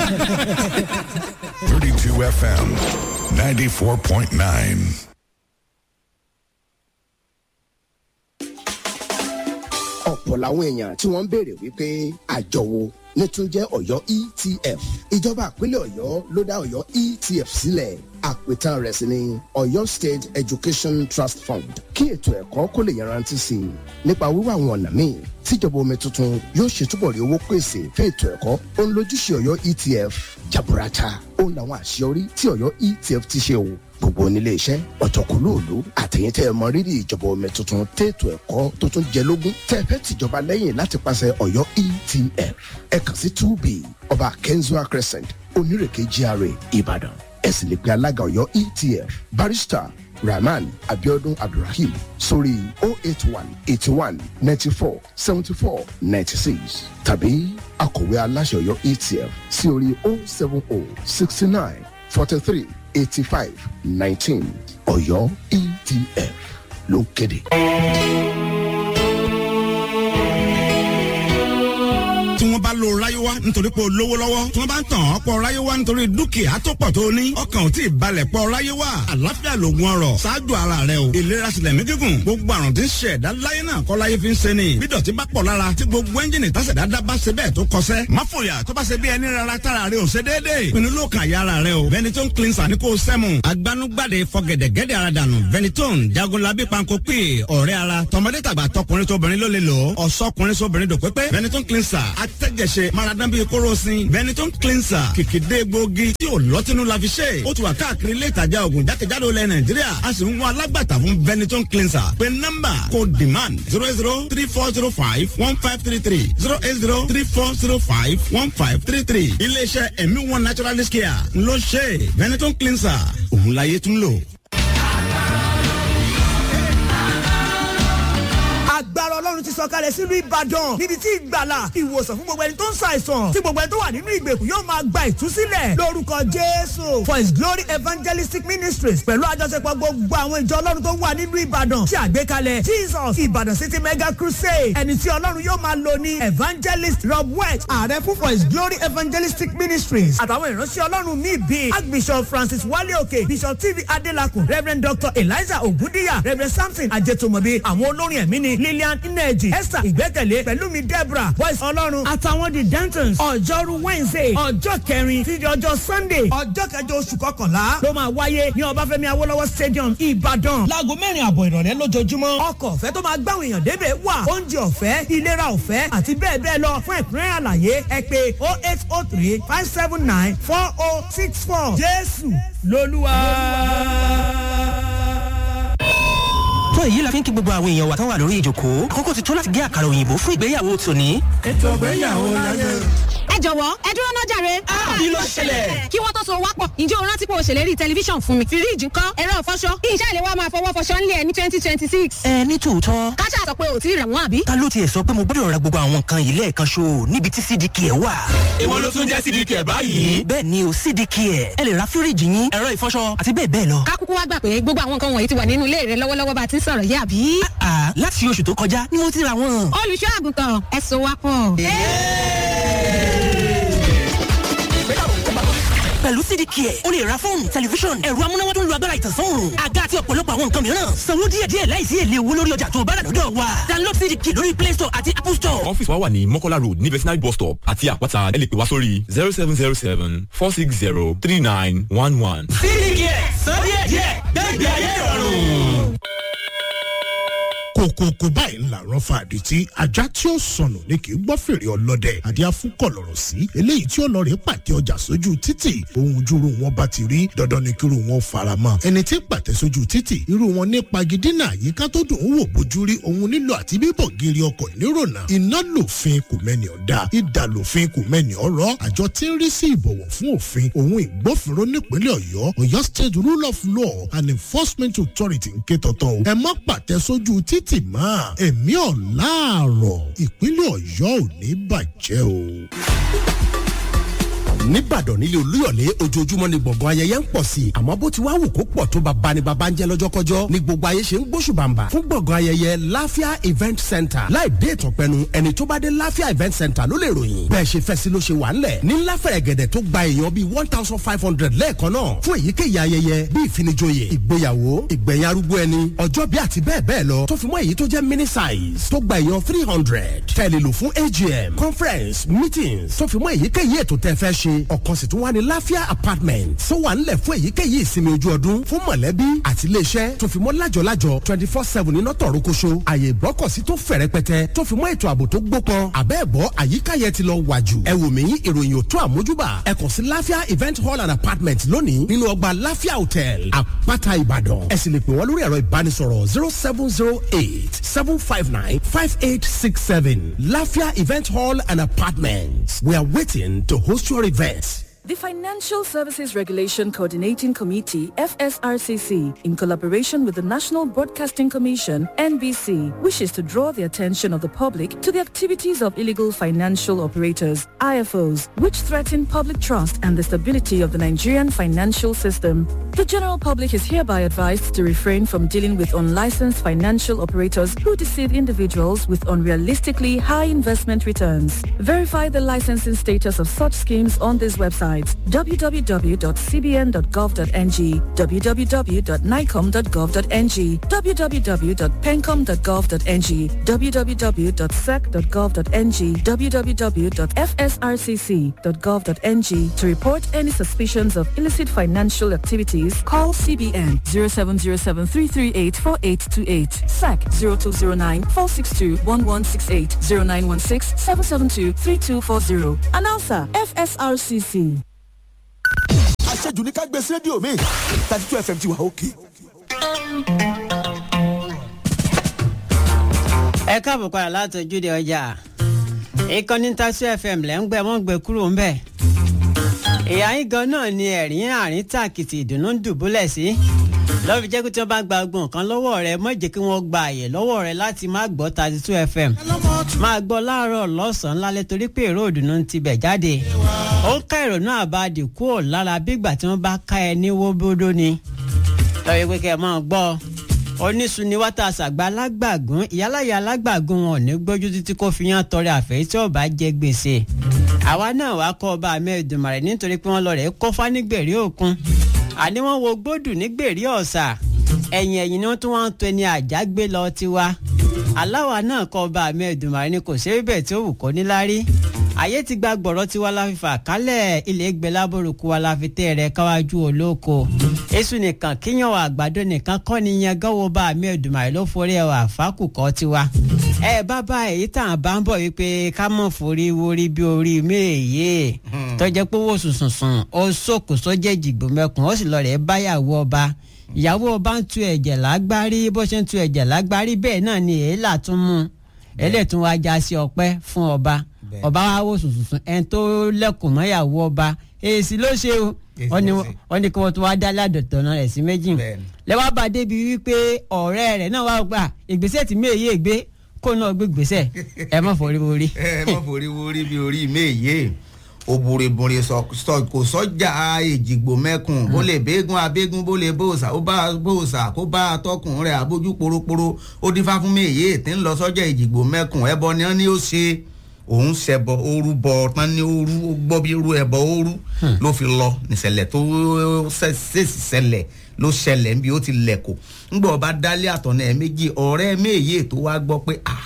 32 FM, 94.9. ọ̀pọ̀ làwọn èèyàn tí wọ́n ń béèrè wípé àjọ wo ní tún jẹ́ ọ̀yọ́ etf ìjọba àpínlẹ̀ ọ̀yọ́ ló dá ọ̀yọ́ etf sílẹ̀ àpètàn rẹ̀ sì ni ọ̀yọ́ state education trust fund kí ètò ẹ̀kọ́ kó lè yanrantí sí i nípa wíwá àwọn ọ̀nà míì tíjọba omi tuntun yóò ṣe túbọ̀ rí owó pèsè fún ètò ẹ̀kọ́ ó ń lójúṣe ọ̀yọ́ etf jaburata ó ń làwọn àṣeyọrí tí ọ̀yọ́ etf ti ṣe o gbogbo onílé iṣẹ́ ọ̀tọ̀kùlóòlù àtẹ̀yìn tẹ́ ẹ mọ rírì ìjọba omi tuntun tètò ẹ̀kọ́ tó tún jẹ lógún tẹ́ ẹ fẹ́ tìjọba lẹ́yìn láti pàṣẹ ọ̀yọ́ etf ẹ kàn sí two b ọba kenzua crescent onírèké gra ìbàdàn ẹ sì lè pe alága ọ̀yọ́ etf barrister rahman abiodun abdulrahim sórí oh eight one eighty one ninety four seventy four ninety six tàbí akọ̀wé aláṣẹ ọ̀yọ́ etf sí orí oh seven oh sixty nine forty three eighty five nineteen ọ̀yọ́ etf ló ń kéde. tí wọ́n bá lo ráyéwá nítorí pé o lówó lọ́wọ́ tí wọ́n bá ń tàn ọ́ pọ̀ ráyéwá nítorí dúkìá tó pọ̀ tó ní ọkàn ò tí ì balẹ̀ pọ̀ ráyéwá àlàáfíà lògùn ọrọ̀ ṣáájú ara rẹ o ìlera sílẹ̀ mí gígùn gbogbo àrùn tí ń ṣe ẹ̀dá láyé náà kọ́ láyé fi ń ṣe ni bí dọ̀tí bá pọ̀ lára tí gbogbo ẹ́ńjìnì tásẹ̀dá dá bá ṣe bẹ́ẹ̀ tó kọsẹ́ má fòyà tó bá ṣe bí ẹni rárá tára rẹ ò ṣe déédéé pinnu ló kàn yára rẹ o Benetton cleanser ní kò sẹ́mu agbanugbade fọgẹ̀dẹ̀gẹ̀dẹ̀ ara dànù Benetton jagunlabi panko pè ọ̀rẹ́ ara tọmọdé tàgbà tọkùnrin tóbìnrin ló lè lò ó ọ̀sọ́kùnrin sóbìnrin dòpépé Benetton cleanser atẹ́jẹsẹ̀ maradan bíi kórosín Benetton cleanser kìkìdé gbòógì tí ò lọ́tínú la fi ṣe ó ti wà káàkiri ilé ìtajà oògùn jákèjádò ilẹ̀ Nàìjíríà a sì ń wá alágbàtà fún Benetton cleanser pé nọ́mbà kò demand zero zero three four zero five one five three three zero eight zero three four zero five one five three three iléeṣẹ́ ẹ̀mí one naturalist care ló ṣe Benetton cleanser òun láyé tún lò. agbára ọlọ́run ti sọ̀kalẹ̀ sílùú ìbàdàn níbi tí ìgbàlà ìwòsàn fún gbogbo ẹni tó ń ṣàìsàn tí gbogbo ẹni tó wà nínú ìgbèkùn yóò máa gba ìtúsílẹ̀ lórúkọ jésù for his glory evangelistic ministries pẹ̀lú àjọṣepọ̀ gbogbo àwọn ìjọ ọlọ́run tó wà nínú ìbàdàn tí àgbékalẹ̀ jesus ìbàdàn city mega crusade ẹni tí ọlọ́run yóò máa lò ní evangelist rob west ààrẹ fún for his glory evangelistic ministries àtàwọn ìránṣẹ́ ọlọ́run míì bíi archbishop francis wale òkè bishop tv adelakun reverend dr eliza ogundiya reverend samson ajetomobi àwọn olórin ẹ̀mí ni lillian ineji esther ìgbẹ́kẹ̀lé pẹ̀lúmi deborah voice ọlọ́run àtàwọn the dentons ọjọ́rú wednesday ọjọ́ kẹrin títí ọjọ́ sunday ọjọ́ kẹjọ oṣù kọkànlá ló máa wáyé ní ọbáfẹ́mi awólọ́wọ̀ stadium ìbàdàn láago mẹ́rin àbọ̀ ìrọ̀lẹ́ lójoojúmọ́ ọkọ̀ ọ̀fẹ́ tó máa gbáwọn èèyàn débẹ̀ wà oúnjẹ ọ̀fẹ́ ìlera ọ̀fẹ́ àti bẹ́ẹ̀ bẹ́ẹ̀ lọ fún ẹ̀kúnrẹ́rẹ́ àlàyé ẹ pé oh eight oh three five seven nine four oh six four jésù lolúwa tó èyí la fi ń kí gbogbo àwọn èèyàn wa tán wà lórí ìjòkó àkókò ti tó láti gé àkàrà òyìnbó fún ìgbéyàwó tòní. ètò ìgbéyàwó láyé. ẹ jọ̀wọ́ ẹ dúró náà jàre. kí ló ṣẹlẹ̀. kí wọ́n tó so wápọ̀ ǹjẹ́ o rántí pé o ṣèlérí tẹlifíṣàn fún mi. fíríìjì ńkọ́ ẹ̀rọ ìfọṣọ ìṣe ìlẹ̀ wa máa fọwọ́ fọṣọ ńlẹ̀ ní twenty twenty six. ẹ ní tòótọ́. káṣá sọ pé o ti rẹ̀ wọ́n àbí. ta ló tiẹ̀ sọ pé mo gbọ́dọ̀ ra gbogbo àwọn nǹkan yìí lẹ́ẹ̀kan ṣo níbi tí cdk ẹ̀ wà. ìwọ ló tún jẹ́ cdk ẹ̀ báyìí. bẹ́ẹ̀ ni o cdk ẹ̀ ẹ lè ra fíríìjì yín ẹ̀rọ ìfọṣọ àti bẹ́ẹ̀ bẹ́ẹ̀ lọ. kákúkú wá gbà pé gbogbo àwọn nǹkan wọ̀nyí ti wà nínú ilé rẹ lọ́wọ́lọ́wọ́ bá ti ń sọ̀rọ̀ yé àbí. láti oṣù tó kọjá ni mo ti ra wọn. olùṣọ́ àgùntàn ẹ so wá pọ̀. pẹ̀lú cdk ẹ̀ o lè ra fóònù tẹlifíṣọ̀n ẹ̀rọ amúnáwá tó ń lo agbára ìtànsán òòrùn àga àti ọ̀pọ̀lọpọ̀ àwọn nǹkan mìíràn sanwó díẹ̀díẹ̀ láìsí èlé owó lórí ọjà tó bá rà lọ́dọ̀ wa download cdk lórí play store àti apple store. ọ́fíìsì wa wà ní mọ́kọ́lá road ní vetinary bus stop àti àpáta ẹ lè pè wá sórí zero seven zero seven four six zero three nine one one. cdk sọ díẹ̀díẹ̀ gbẹ́gbẹ́ ayé ìrọ̀rùn kòkòkò báyìí ńlá rán fa àdìtí ajá tí ó sọnù ni kì í gbọ́ fèrè ọlọ́dẹ àdí afúnkọ̀ lọ̀rọ̀ sí eléyìí tí ọlọ́rẹ̀ pàtẹ ọjà sójú títì ohun ojúru wọn bá ti rí dandan ni kíru wọn fara mọ́ ẹni tí pàtẹ sójú títì irú wọn ní pagidínà àyíká tó dùn ún wò bójú rí ohun nílò àti bíbọ̀ gírí ọkọ̀ nírònà iná lòfin kò mẹ́ni ọ̀dà ìdà lòfin kò mẹ́ni ọ̀rọ̀ àjọ tí ń rí sí ìbọ̀wọ̀ fún òfin ohun ìgbófinró nípínlẹ̀ ọ̀yọ́ ọ̀yọ́ state rule of law and enforcement authority ń ké tọ̀tọ̀ o ẹ má pàtẹ sójú títì tì mọ́ ẹ̀mí ọ̀làárọ̀ ìpínlẹ̀ ọ̀yọ́ ò ní bàjẹ́ o. nìbàdàn nílé olúyọ̀lé ojoojúmọ́ ni gbọ̀ngàn ayẹyẹ ń pọ̀ sí i àmọ́ bó ti wá wù kó pọ̀ tó bàbá ni bàbá ń jẹ́ lọ́jọ́kọ́jọ́ ni gbogbo ayé ṣe ń gbóṣùbàǹbà fún gbọ̀ngàn ayẹyẹ láfíà event center láì dé ìtọ̀pẹ́nu ẹni tó bá dé láfíà event center ló lè ròyìn bẹ́ẹ̀ ṣe fẹ́ sí ló ṣe wà ńlẹ̀ ní láfẹ̀rẹ̀ gẹ̀dẹ̀ tó gba èèyàn bíi one thousand five hundred lẹ́ẹ̀kan náà fún èyíkéyìí ayẹyẹ bíi ìfinijoyè ìgbéyàwó ìgbẹ̀yìn arúgbó ẹni ọjọ́ bí àti bẹ́ẹ̀ bẹ́ẹ̀ lọ tó fi mọ́ èyí tó jẹ́ mini size tó gba èèyàn three hundred tẹ̀lé lò fún agm conference meetings tó fi mọ́ èyíkéyìí ètò tẹ́ fẹ́ ṣe ọ̀kan sì tún wà ní láfíà apartment tó wà ńlẹ̀ fún èyíkéyìí ìsinmi ojú ọdún fún mọ̀lẹ́bí àti iléeṣẹ́ tó fi mọ́ lájọ̀lájọ̀ twenty four seven iná tọ̀rọ̀ koṣo àyè ìgbọ́kọ̀sí tó fẹ̀ rẹpẹtẹ tó fi mọ́ ètò ààbò tó gbópọn àbẹ́ẹ̀bọ́ àyíká yẹn ti lọ wà jù ẹ wò mí ìròyìn ò tó àmójúbà ẹ kàn sí láfíà event hall and apartment lónìí nínú ọgbà láfíà hotel àpáta ìbàdàn ẹ sì lè pè wọ́n lórí ẹ̀rọ ìbánisọ̀rọ̀ zero seven zero eight seven five nine five eight six seven láfíà event hall and apartment we are waiting to host your event. The Financial Services Regulation Coordinating Committee, FSRCC, in collaboration with the National Broadcasting Commission, NBC, wishes to draw the attention of the public to the activities of illegal financial operators, IFOs, which threaten public trust and the stability of the Nigerian financial system. The general public is hereby advised to refrain from dealing with unlicensed financial operators who deceive individuals with unrealistically high investment returns. Verify the licensing status of such schemes on this website www.cbn.gov.ng, www.nicom.gov.ng, www.pencom.gov.ng, www.sec.gov.ng, www.fsrcc.gov.ng. To report any suspicions of illicit financial activities, call CBN 0707-338-4828, SAC 0209-462-1168, 0916-772-3240. Announcer FSRCC. àṣejù ní ká gbé sí rédíò mi thirty two fm ti wà òkè. ẹ káàbọ̀ padà láti ojúde ọjà ìkànnì tasu fm lẹ́ ń gbẹ wọ́n gbé kúrò ń bẹ̀. ìyá yín gan náà ni ẹ̀rín àárín tàkìtì ìdùnnú ń dùbúlẹ̀ sí. lọ́ọ́ fi jẹ́ pé tí wọ́n bá gba ọgbọ̀n kan lọ́wọ́ rẹ mọ̀ jẹ́ kí wọ́n gba àyè lọ́wọ́ rẹ láti má gbọ́ thirty two fm. máa gbọ́ láàárọ̀ lọ́sàn-án lálẹ́ torí pé èrò ìdùnnú ti bẹ̀ jáde. ó ń ká ìrònú àbádì kúrò lára bígbà tí wọ́n bá ká ẹ ní wóbódó ni. lọ́ọ́ pé kẹ́ ẹ máa gbọ́ oníṣu ni wátá àṣàgbà alágbàgún ìyálàyà alágbàgún wọn ò ní gbójú títí kó fi yán tọrẹ àfẹ́ tí ò bá jẹ gbèsè àwa náà wàá kọ́ ọba amẹ́ẹ̀dùnmarè nítorí pé wọ́n lọ rẹ̀ kọ́fà nígbèrè òkun àní wọ́n wo gbódù nígbèrè ọ̀sà ẹ̀yìn ẹ̀yìn ni wọ́n tún wọ́n ń to ẹni àjágbé lọ tiwa aláwa náà kọ́ ọba amẹ́ẹ̀dùnmarè ni kò ṣe bẹ́ẹ̀ tí ó wù kó níláárí ayé ti gba gbọ̀rọ̀ tiwa la fi fà kálẹ̀ ilé gbẹ lábòrúkú wa la fi tẹ́ rẹ̀ káwájú olóko èṣù nìkan kíyàn àgbàdo nìkan kọ́ ni yẹn gánwó bá àmì ẹ̀dùnmáì ló forí ẹwà àfákùkọ́ tiwa. ẹ bàbá èyí tàn án bá ń bọ̀ wípé ká mọ̀ forí worí bí orí méèyé tọ́jẹ́ pé wò sùnsùnsùn ó sòkò sójẹ́ ìjìgbò mẹ́kùn ó sì lọ rẹ̀ báyàwó ọba ìyàwó ọba ń tu ẹ̀jẹ̀ lágbárí bó ṣe ń tu ẹ̀jẹ̀ lágbárí bẹ́ẹ̀ náà ni èélà tún mú ẹlẹ́tún wá já sí ọpẹ́ fún ọba ọba wa wò sùnsùnsùn ẹni tó lẹ́kùn mọ́yàwó ọba èsì ló ṣe o wọ́n ní kí wọ́n tún wá dá ládọ̀tọ̀ náà rẹ̀ sí méjì lẹ́wọ́ bá débi wípé ọ̀rẹ́ rẹ̀ náà wá gbà ìgbésẹ̀ tí méye gbé kó náà gbé gbèsè ẹ má forí worí. ẹ má forí worí bí orí méye òbúrèbùrè kò sọjà èjìgbò mẹkùn bó lè bégun abégun bó lè bóòsà ó bá bóòsà kó bá atọkùn rẹ abójú poroporo ó dífá fún méye tí ń lọ sọjà èjìgbò mẹkùn ẹbọ ni wọn ní ó ṣe òun ṣẹbọ ooru bọ tán ní ooru ó gbọ́ bí irú ẹbọ ooru ló fi lọ níṣẹ̀lẹ̀ tó ṣèṣì ṣẹlẹ̀ ló ṣẹlẹ̀ níbi ó ti lẹ̀kọ̀ ńgbọ́ ọba dálé àtọ̀nà ẹ̀ méjì ọ̀rẹ́ méye tó wá gbọ́ pé ah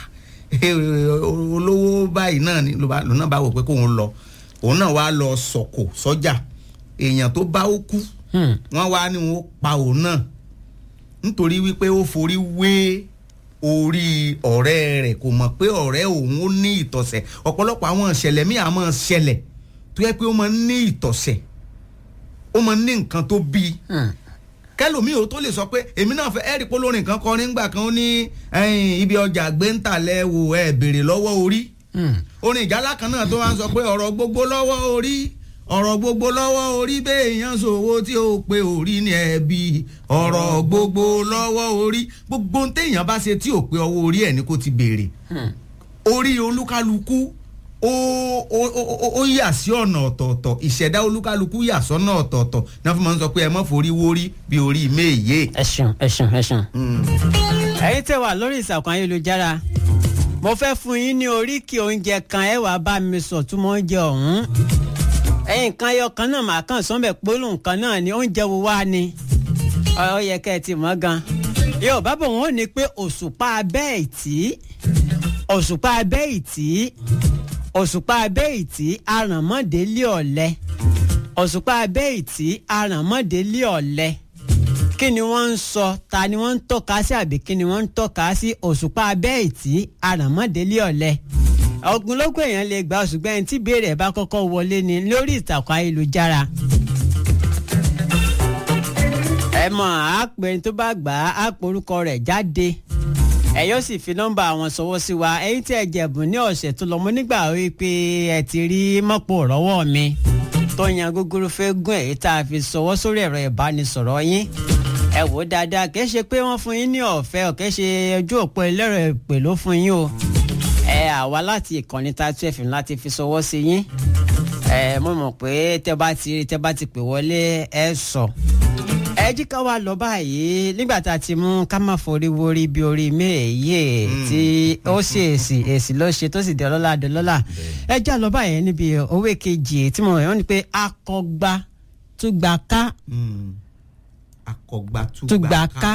olówó báyìí náà ni lónà bá wò pé kóun lọ òun náà wá lọ sọ̀kò sọ́jà èèyàn tó bá ó kú wọ́n wá ní wọn pa òun náà nítorí wípé ó forí wé orí ọ̀rẹ́ rẹ̀ kò mọ̀ pé ọ̀rẹ́ òun ó ní ìtọ̀sẹ̀ ọ̀pọ̀lọpọ̀ àwọn ìṣẹ̀lẹ̀ míì àmọ́ ṣẹlẹ̀ tó yẹ pé ó máa ń ní ìtọ̀sẹ̀ ó máa ń ní nǹkan tó bí kẹlòmíì ò tó lè sọ pé èmi náà fẹ́ ẹ̀rí polórin kan kọrin ńgbà kan ó ní ibi ọjà gbẹ́ntàlẹ̀ wò ẹ̀ béèrè lọ́wọ́ orí orin ìjálá kan náà tó wá ń sọ pé ọ̀rọ̀ gbogbo lọ́wọ́ orí ọ̀rọ̀ gbogbo lọ́wọ́ orí béèyàn ṣòwò tí ó pe orí ní ẹbí ọ̀rọ̀ gbogbo lọ́wọ́ orí gbogbo téèyàn bá ṣe tí ò pe ọwọ́ orí ẹ̀ ní kó ti béèrè orí olúkálukú ó ó ó ó ó yà sí ọ̀nà ọ̀tọ̀ọ̀tọ̀ ìṣẹ̀dá olúkálukú yà sọ́nà ọ̀tọ̀ọ̀tọ̀ náà fún mi sọ pé ẹ mọ́ forí wórí bí orí méye. ẹ ṣeun ẹ ṣeun ẹ ṣeun. ẹyin tẹ wà lórí ìsàkùn ayélujára mo fẹ́ fún yín ní oríkì oúnjẹ kan ẹ wàá bá mi sọ túmọ̀ oúnjẹ ọ̀hún ẹyin kan ayọ kan náà màá kàn sọ́nbẹ̀ pólù nǹkan náà ni oúnjẹ wo wá ni ọ yẹ kẹ́ ẹ ti mọ̀ gan yóò bá bọ̀ wọ́n ní pé òṣùpá abẹ́ ìtì òṣùpá abẹ́ ìtì òṣùpá abẹ́ ìtì arànmọ́délé ọ̀lẹ òṣùpá abẹ́ ìtì arànmọ́délé ọ̀lẹ kí ni wọ́n ń sọ ta ni wọ́n ń tọ́ka sí àbí kí ni wọ́n ń tọ́ka sí òṣùpá abẹ́ ìtì arànmọ́délé ọ̀lẹ ogunlógún èèyàn lè gba ṣùgbọ́n ẹni tí ìbéèrè bá kọ́kọ́ wọlé ni lórí ìtàkùn ayélujára ẹ mọ̀ àápẹ́ tó bá gbà á àpòrúkọ rẹ̀ jáde ẹ yóò sì fi nọ́mbà àwọn sọwọ́ sí wa ẹ̀yin tí ẹ jẹ̀bùn ní ọ̀sẹ̀ tó lọ mọ́ nígbà wípé ẹ ti rí mọ́pò rọ́wọ́ mi tó yan gúgúrú fẹ́ gún èyí tá a fi sọwọ́ sórí ẹ̀rọ ìbánisọ̀rọ̀ yín ẹ wò ó dáadáa kì í ṣe pé wọ́n fún yín ní ọ̀fẹ́ ò kì í ṣe ojú òpó ẹlẹ́rọ ìpè ló fún yín o ẹ àwa láti ìkànnì tatu ẹ̀fìn láti fi sọwọ́ sí yín ẹ mo mọ̀ pé tẹ́ bá ti tẹ́ bá ti pè wọlé ẹ sọ ẹ jí ká wá lọ báyìí nígbà tá a ti mú ká má forí wórí bí orí méèyé tí ó sì èsì èsì ló ṣe tó sì di ọlọ́lá di ọlọ́lá ẹ já lọ báyìí níbi owó kejì tí mo rẹ̀ wọ́n ní pé akọgba túgbà ká akọgba túgbà ká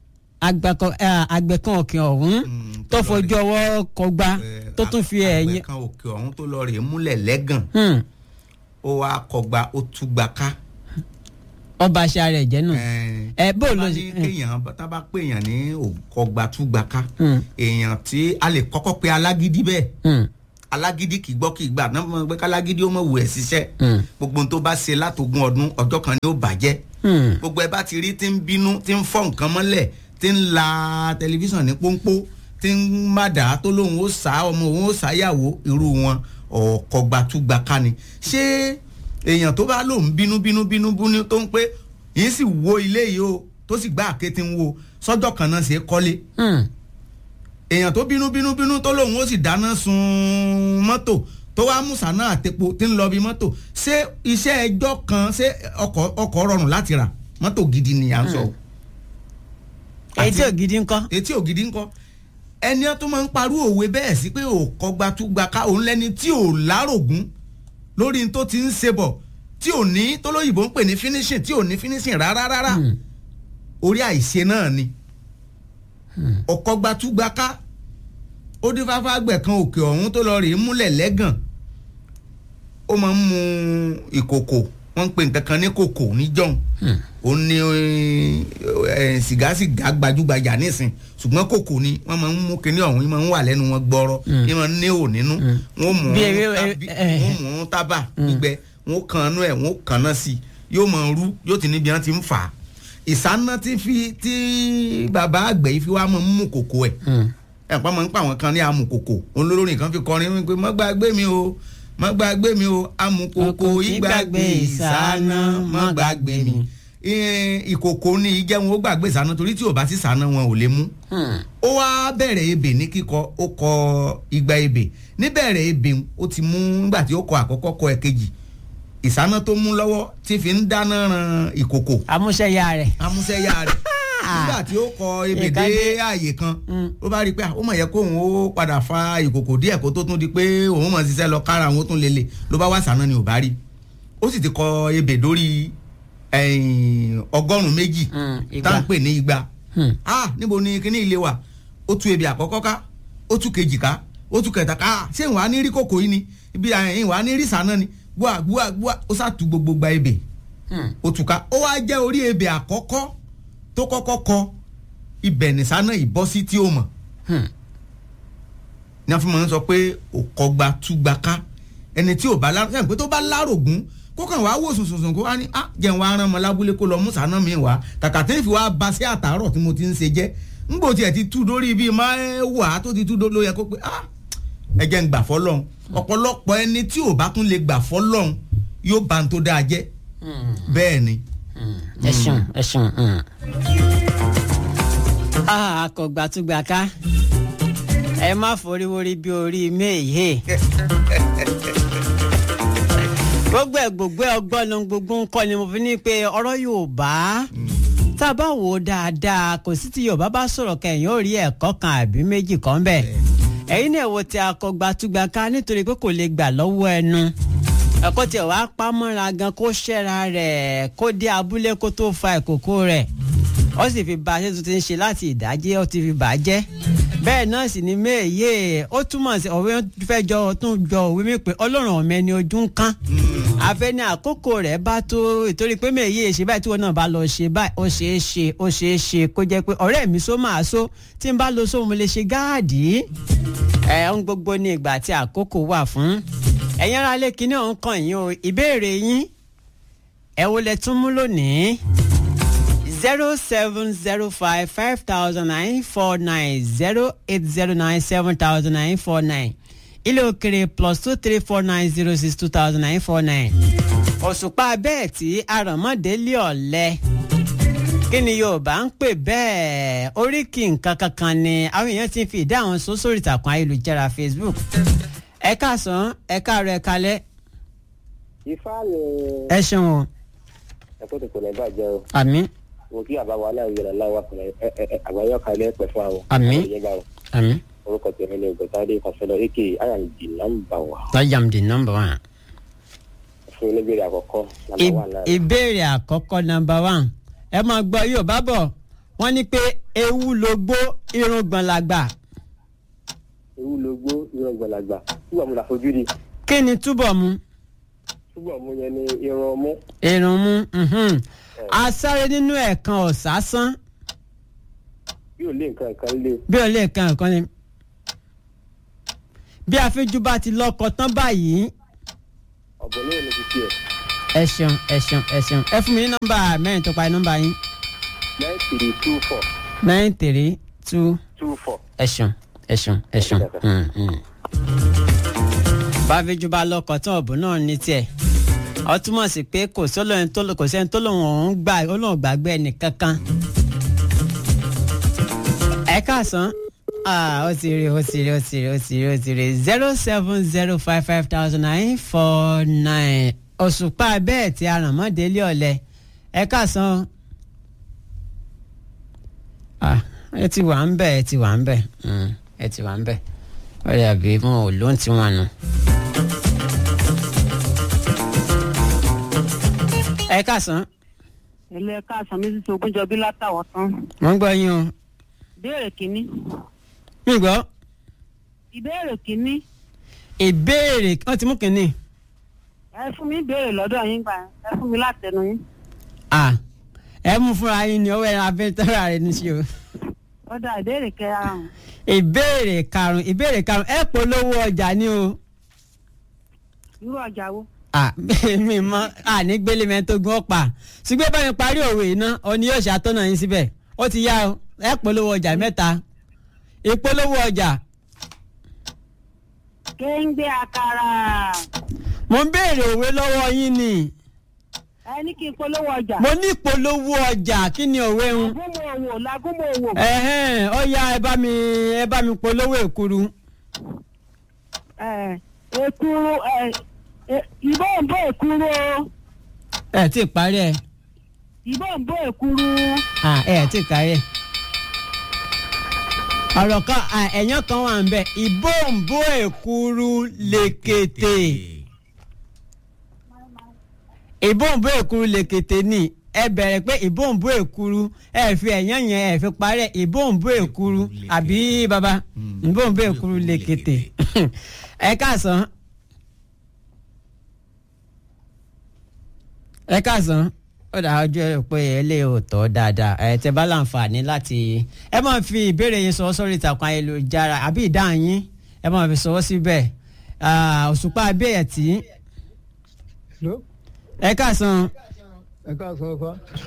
àgbẹ̀kan òkè ọ̀hún tó fojú ọwọ́ kọgbá tó tún fi ẹ̀yìn. àgbẹ̀kan òkè ọ̀hún tó lọ rèé múlẹ̀ lẹ́gàn ó wá kọgba ó túgbà ká ọba aṣa rẹ jẹ nù. ẹ bó ló ṣe. kéèyàn tá bá pé èèyàn ní òkọgbàtúgbàká èèyàn tí a lè kọ́kọ́ pe alágídí bẹ́ẹ̀ alágídí kì í gbọ́ kì í gbà náà mọ̀ pé kálágídí ó mọ̀ wù ẹ̀ ṣiṣẹ́ gbogbo ohun tó bá ṣe látògún ọdún ọjọ́ kan ni ó bàjẹ́ gbogbo ẹ bá ti rí tí ń bínú tí ń fọ́ nǹkan mọ́lẹ̀ tí ń la tẹlifíṣàn ní pọ́npọ́ tí ń má dà á tó lóun ó sá ọmọ òun ó sáyàwó irú wọn ọ̀kọ̀gbàtúgbàká ni ṣé èèyàn tó bá lòun bínú bínú bínú bínú tó ń pé yìí sì wo ilé yìí o tó sì gbá àkété ń wo sọ́jọ́ kan náà ṣe é kọ́lé èèyàn tó bínú bínú bínú tó lòun ó sì dáná sun mọ́tò tó wá mú sànà àtepo tí ń lọ bí mọ́tò ṣé iṣẹ́ ẹjọ́ kan ṣé ọkọ̀ rọrùn láti rà mọ́tò gidi ni à ń sọ. etí ògidì ńkọ́. etí ògidì ńkọ́ ẹni tó máa ń parú òwe bẹ́ẹ̀ sí pé òkọgbàtúgbàká òun lẹ́ni tí ò lárògún lórí tó ti ń ṣe bọ̀ tí ò ní tó lóyìnbó ń pè ní finishing tí ò ní finishing rárá rárá orí àìṣe náà ni ọ̀kọ́gbàtúgbàká ó dín fáfá gbẹ̀kan òkè ọ̀hún tó lọ rèé múlẹ̀ lẹ́gàn ó máa ń mu ìkòkò wọ́n ń pè nǹkan kan ní kòkò níjọ́un ó ní sìgá sìgá gbajúgbajà nísìn ṣùgbọ́n kòkò ni wọ́n máa ń mú kinní ọ̀hún máa ń wà lẹ́nu wọn gbọ́rọ́ yìí máa ń ní ò nínú wọ́n mú un tábà gbígbẹ wọ́n kàn án ẹ̀ wọ́n kàn án sí yóò máa rú yóò ti níbi wọn ti ń fà á ìsáná tí fi tí bàbá àgbẹ̀ yìí fi wá máa ń mú kòkò ẹ̀ ẹ̀ pa máa ń pa àwọn kan ní amùkòkò olórin kan fi kọrin wípé mọ́ gbàgbé mi o mọ́ gbàgbé mi o amùkòkò ìgbàgbé ìsáná mọ́ gbàgbé mi ìkòkò ní ìjẹun ó gbàgbé ìsáná torí tí ò bá sí sáná wọn ò lè mú. ó wá bẹ̀rẹ̀ ebè ní kíkọ ó kọ igba ebè níbẹ̀rẹ̀ ebè ó ti mú nígbà tí ó kọ àkọ́kọ́ kọ ẹ̀kejì ìsáná tó mú lọ́wọ́ tí fi ń dáná ran ìkòkò. amúṣẹ́yà rẹ̀. amúṣẹ́yà rẹ̀ nígbà tí ó kọ ebè dé ààyè kan ó bá rí i pé ó mọ̀ yẹ kóun ó padà fa ìkòkò díẹ̀ kó tó tún di pé òun mọ̀ ṣiṣẹ́ lọ kára àwọn tó ń lele ló bá wá sáná ni ò bá rí ó sì ti kọ ebè dórí ọgọ́rùn-ún méjì tá à ń pè ní igba ah níbo ni kíní ilé wa ó tú ebè àkọ́kọ́ ká ó tú kejì ká ó tú kẹta ká ṣé ìwà ní rí kòkò yìí ni ibi ìwà ní rí sáná ni gbúà gbúà gbúà ó sàtú gbogbo gba ebè ó tú ká ó wá jẹ́ orí ebè àkọ́kọ́ tó kọ́kọ́ kọ ibẹ̀ nìsáná ìbọ́sí tí ó mọ̀ ní a fi máa ń sọ pé òkọgba túgba ká ẹni tí ò bá lárò sẹ́yìn pé tó bá lárògún kó kàn wá wò sùnsùnsùn kó wá ní ah jẹun wá rán ọmọ lábúlé kó lọ mú sáná mi wá kàkà tí ń fi wá ba sí àtàárọ̀ tí mo ti ń ṣe jẹ́ ńgbò tiẹ̀ ti tú dórí bíi máa wà tó ti tú ló yẹ kó pé ah ẹ jẹ́ ń gbà fọ́lọ́hún ọ̀pọ̀lọpọ̀ ẹni tí ò bá tún lè gbà fọ́lọ́hún yóò bá ń tó dáa jẹ́ bẹ́ẹ̀ ni. ẹ ṣeun ẹ ṣeun akọgbàtúgbàká ẹ má foríwórí bí orí méèyé gbogbo ẹ gbogbo ẹ ọgbọ́n ló ń gbogbo ń kọ́ ni mo fi ní pé ọ̀rọ̀ yorùbá tá a bá wò ó dáadáa kò sí tí yorùbá bá sọ̀rọ̀ kẹyìn ó rí ẹ̀kọ́ kan àbí méjì kan bẹ́ẹ̀ ẹ̀yin náà wo ti akọgbàtúgbà ká nítorí pé kò lè gbà lọ́wọ́ ẹnu ẹ̀kọ́ tiẹ̀ wá pamọ́ra gan kó ṣẹ́ra rẹ̀ kó dé abúlé kó tó fa ìkòkò rẹ̀ ó sì fi ba ṣé tó ti ń ṣe láti ìdájẹ́ ó ti fi bà á jẹ́ bẹ́ẹ̀ náà sì ni méye ó túmọ̀ sí òwe fẹ́ jọ tún jọ òwe mi pé ọlọ́run ọ̀mẹ ni ojú ń kán afẹ́ ní àkókò rẹ̀ bá tó ìtorí pé méye ṣe báyìí tí wọn náà bá lọ ṣe báyìí ó ṣeé ṣe ó ṣeé ṣe kó jẹ́ pé ọ̀rẹ́ mi só máa só tí n bá lo só mo lè ṣe gáàdì ẹ̀ ń gbogbo ní ìgbà tí àkókò wà fún ẹ̀yin ara lé kinní ọ̀hún kàn yín o ìbéèrè yín ẹ̀ wo lẹ tún mú lónìí zero seven zero five five thousand nine four nine zero eight zero nine seven thousand nine four nine ilé òkèrè plus two three four nine zero six two thousand nine four nine òṣùpá bẹ́ẹ̀ tí aràmọ́délé ọ̀lẹ́ kí ni yorùbá ń pè bẹ́ẹ̀ oríkì nǹkan kankan ni àwọn èèyàn ti ń fi ìdá àwọn sọ sórí ìtàkùn ayélujára facebook ẹ káàsán ẹ káàárọ̀ ẹ kalẹ́ ifá ni ẹ ṣeun o ẹ̀kọ́ tó kò ní bàjẹ́ o àmín mo kí àbáwọ aláìwé rẹ̀ láwọ àgbáyọ kalẹ̀ pẹ̀ fún àwọn Àmín. àmín orúkọ tèmi ni ògbẹ́tàdé kọfẹ́lọ èké ayàǹdì nọ́mbà wà tajam di number one. fún oníbèrè àkọ́kọ́ nàmbà wà náà. ìbéèrè àkọ́kọ́ number one ẹ máa gbọ́ yorùbá bọ̀ wọ́n ní pé ewu ló gbó irùngbọ̀n làgbà ewu ló gbó irun gbọ̀lagbà túbọ̀ mu làfojú di kí ni túbọ̀ mu túbọ̀ mu yẹn ni irun ọmú irun mu mhm. asáré nínú ẹ̀kan ọ̀sásán bí ò lé nǹkan kan lé bí ò lè kan nǹkan ni bí afẹ́jú bá ti lọ́kọ tán báyìí ọ̀bọ̀n lóyún ní ti tiẹ̀ ẹ ṣeun ẹ ṣeun ẹ ṣeun ẹ fún mi ní nọ́mbà mẹ́rin tó parí nọ́mbà yín nine three two four nine three two two four. ẹ ṣeun ẹ ṣeun ẹ ṣeun. Mm, mm. báfíjú bá lọkọ tán ọ̀bùn náà ní tiẹ̀ ọ túmọ̀ sí pé kò sọ́lọ́rin tó kò sẹ́ni tó lòun òun gbà olóhùn gbàgbé ẹnì kankan. ẹ káàsán ah ó ti rí ó ti rí ó ti rí ó ti rí ó ti rí zero seven zero five five thousand nine four nine òṣùpá bẹ́ẹ̀ tí arànmọ́délé ọ̀lẹ́ ẹ káàsán ah ẹ ti wà ń bẹ̀ ẹ ti wà ń bẹ̀ mm, ẹ ti wà ń bẹ̀ ọ̀rẹ́ àbí wọn ò lóhùn tí wọn nù. ẹ káàsán ilé káàsán mi sísè ogúnjọbí látàwọ̀ tán. wọ́n gbọ́ yín o ìbéèrè kínní. mi gbọ́ ìbéèrè kínní. ìbéèrè wọ́n ti mú kínní. ẹ fún mi ìbéèrè lọ́dọ̀ yín gbà ẹ fún mi látẹnu yín. ah ẹ mú fúnra yín ni ọwọ́ ẹran abẹ́tẹ́rẹ́ rẹ ní sí o. ó dà ìbéèrè kẹrààrùn. ìbéèrè karùn-ún ìbéèrè karùn-ún ẹ polówó ọjà ní o. irú ọjà wo. ah mi mọ àní gbélé mi tó gún ọ̀pá ṣùgbọ́n bá mi parí òwe iná ọ ni yóò ṣàtọ́nà yín síbẹ̀ ó ti yá o ẹ polówó ọjà mẹ́ta ìpolówó ọjà kéńgbé àkàrà. mo ń béèrè òwe lọ́wọ́ yín ni ẹ ní kí n polówó ọjà. mo ní ìpolówó ọjà kí ni òwe ń. lagúnmọ̀ òwò lagúnmọ̀ òwò. ẹ̀hẹ́n ó yá ẹ bá mi ẹ bá mi polówó èkuru. ẹ èkuru ẹ ẹ- ìbò ń bó èkuru o ẹ ti parí ẹ ìbò ń bó èkuru. ah ẹ ti parí ẹ. ọ̀rọ̀ kan ah, ẹ̀yán kan wà ń bẹ̀ ìbòǹbò èkuru lèkètè ìbòǹbò èkuru lèkètè ni ẹ bẹ̀rẹ̀ pé ìbòǹbò èkuru ẹ fi ẹ̀yán yẹn ẹ fi parí ẹ ìbòǹbò èkuru àbí baba ìbòǹbò èkuru lèkètè ẹ káàsán ẹ káàsán ó dà ọjọ́ pé ilé ò tọ́ dáadáa ẹ tẹ bá láǹfààní láti ẹ máa fi ìbéèrè yín sọ sórí ìtàkùn ayélujára àbí ìdáhùn yín ẹ máa fi sọwọ́ síbẹ̀ Ah, òṣùpá abẹ́yẹ̀ tí ẹ káàsán ẹ káàsán ọfà.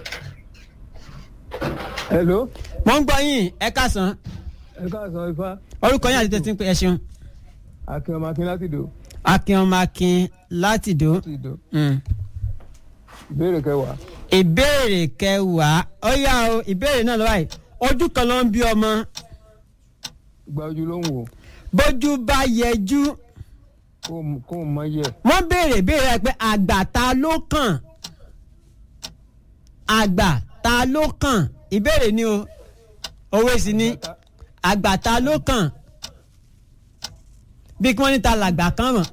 hello. mo ń gbọ́ yín ẹ káàsán ẹ káàsán ifá. orúkọ yín àti tẹ̀sí ń pè ẹ ṣeun akin ọmọ akin láti dò. akin ọmọ akin láti dò. Mm. ìbéèrè kẹwàá. ìbéèrè kẹwàá ó yá o ìbéèrè náà lọ́wọ́ yìí ojú kan ló ń bí ọmọ gba ojú ló ń wò. bójú bá yẹjú kó o mọ yẹ. wọ́n béèrè béèrè pé àgbà ta ló kàn àgbà ta ló kàn ìbéèrè ni o owó sì ni àgbà ta ló kàn bí kí wọ́n ní ta làgbà kan mọ̀.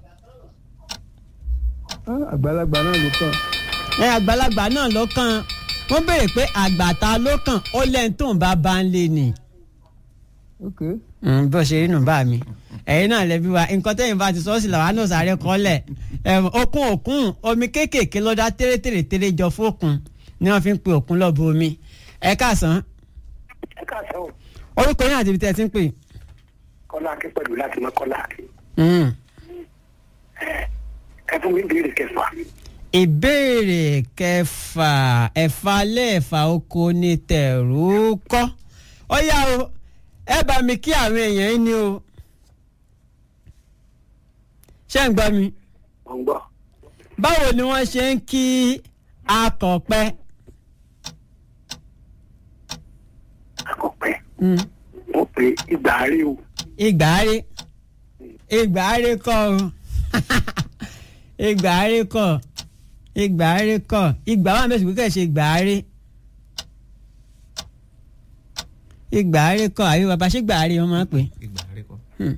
àgbàlagbà náà ló kàn. ẹ àgbàlagbà náà ló kàn wọ́n béèrè pé àgbà ta ló kàn ó lẹ́yìn tó ń bá bá ń lé ni. okay bó ṣe rí nù bá mi ẹ̀yin náà lẹ́bi wa nǹkan tẹ́yìn bá ti sọ sí làwa náà sáré kọ́lẹ̀ okun òkun omi kéékèèké ló dá tẹ́rẹ́tẹ́rẹ́ jọ fókun ni wọ́n fi ń pe òkun lọ́bù omi ẹ káàsán. ẹ káàsán o. orúkọ yín àti ibi tẹ́ ẹ ti ń pè. kọ́lá akí pẹ̀lú láti mọ kọ́lá akí. ẹ fún mi ìbéèrè kẹfà. ìbéèrè kẹfà ẹ̀fà lẹ́ẹ̀fà oko ní tẹ̀rù kọ́ ó yá o ẹ bá mi kí àwọn èèyàn yín ni o ṣé ń gbọ́ mi. mo ń gbọ́. báwo ni wọ́n ṣe ń kí akọ̀pẹ. akọ̀pẹ. mo pe ìgbàare o. ìgbàare ìgbàare kọ́ o ìgbàare kọ́ ìgbàare kọ́ ìgbà wà mẹ́sàn-án kíkẹ́ ṣe ìgbàare ìgbàare kọ́ àbí bàbá ṣé ìgbàare wọn máa ń pè. ìgbàare kọ́.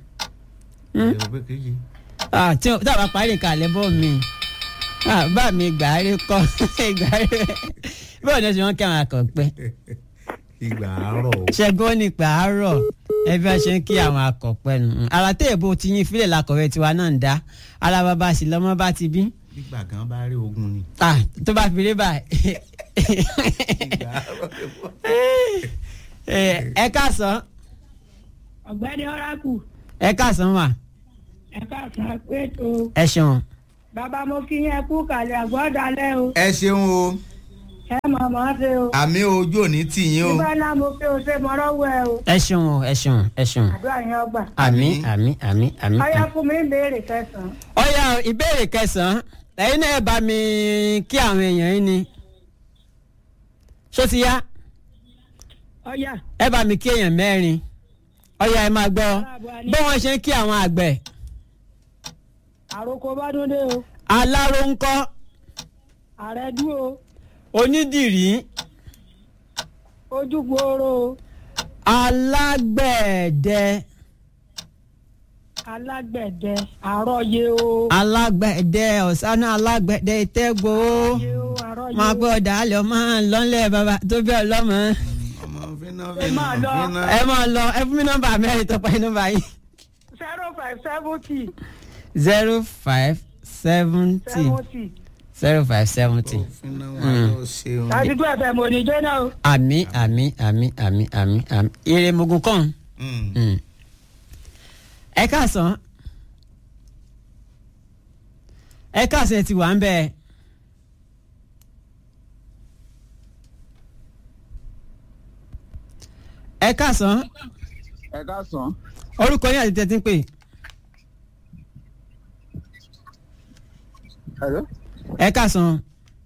tí a bá parí kalẹ̀ bọ́ mi bá mi gbàárí kọ́ gbàárí bọ́ọ̀ ní oṣù wọn kí àwọn akọ̀pẹ́. ìgbà àárọ̀ o. ṣẹ́gun ní ìgbà àárọ̀ ẹbí wọn ṣe ń kí àwọn akọ̀pẹ́ nù. ara téèbù ti yín fílẹ̀ lakọ̀wé tiwa náà ń dá ara bàbá sì lọ́mọ bá ti bí. nígbà kan bá rí ogun ni. tó bá fi rí báyìí. ẹ káàsán. ọ̀gbẹ́ni ọ̀rákù. ẹ káàsán wà ẹ káàsán pé tó. ẹ ṣeun. bàbá mo kí yẹn kú kàlẹ́ àgbọ̀dálẹ́ o. ẹ ṣeun o. ẹ mọ̀ mọ́ ṣe o. àmì ojú òní tì yín o. nígbà náà mo fi o ṣe mọ́rọ́wọ́ ẹ o. ẹ ṣeun o ẹ ṣeun ẹ ṣeun. àdúrà yẹn ọgbà. àmì àmì àmì àmì. ọyá fún mi ìbéèrè kẹsàn-án. ọyá ìbéèrè kẹsàn-án ẹ̀yin náà bá mi kí àwọn èèyàn yín ni. ṣó ti yá. ọyá. ẹ bá mi kí èèyàn mẹ́rin ọyá ẹ máa gbọ́ bó wọ́n ṣe ń kí àwọn àgbẹ̀ àròkọ bá dúndé o. aláró ń kọ́. ààrẹ dúró. onídìrí. ojúgbòòrò. alágbẹ̀dẹ. alágbẹ̀dẹ àròyé o. alágbẹ̀dẹ ọ̀sánà alágbẹ̀dẹ ìtẹ́gbò. máa gbọ́ dàálẹ̀ máa lọ́nlẹ̀ bàbá tó bí ọlọ́mọ. ẹ máa lọ. ẹ máa lọ ẹ fún mi nọ́mbà mẹ́rin tó pa nọ́mbà yìí. zero five seventy zero five seventy zero five seventy. àdúgbò ẹ̀fẹ̀ mo ní jóná o. àmì àmì àmì àmì àmì àmì ire mugun kan. ẹ káàsán ẹ káàsán ẹ ti wà ń bẹ. ẹ káàsán. ẹ káàsán. orúkọ yín àti tẹ́tí ń pè. ẹ káàsán.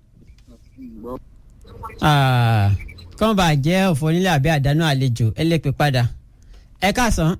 kọ́n bá jẹ́ òfò onílé àbí àdánù àlejò ẹ lè pè padà. ẹ káàsán.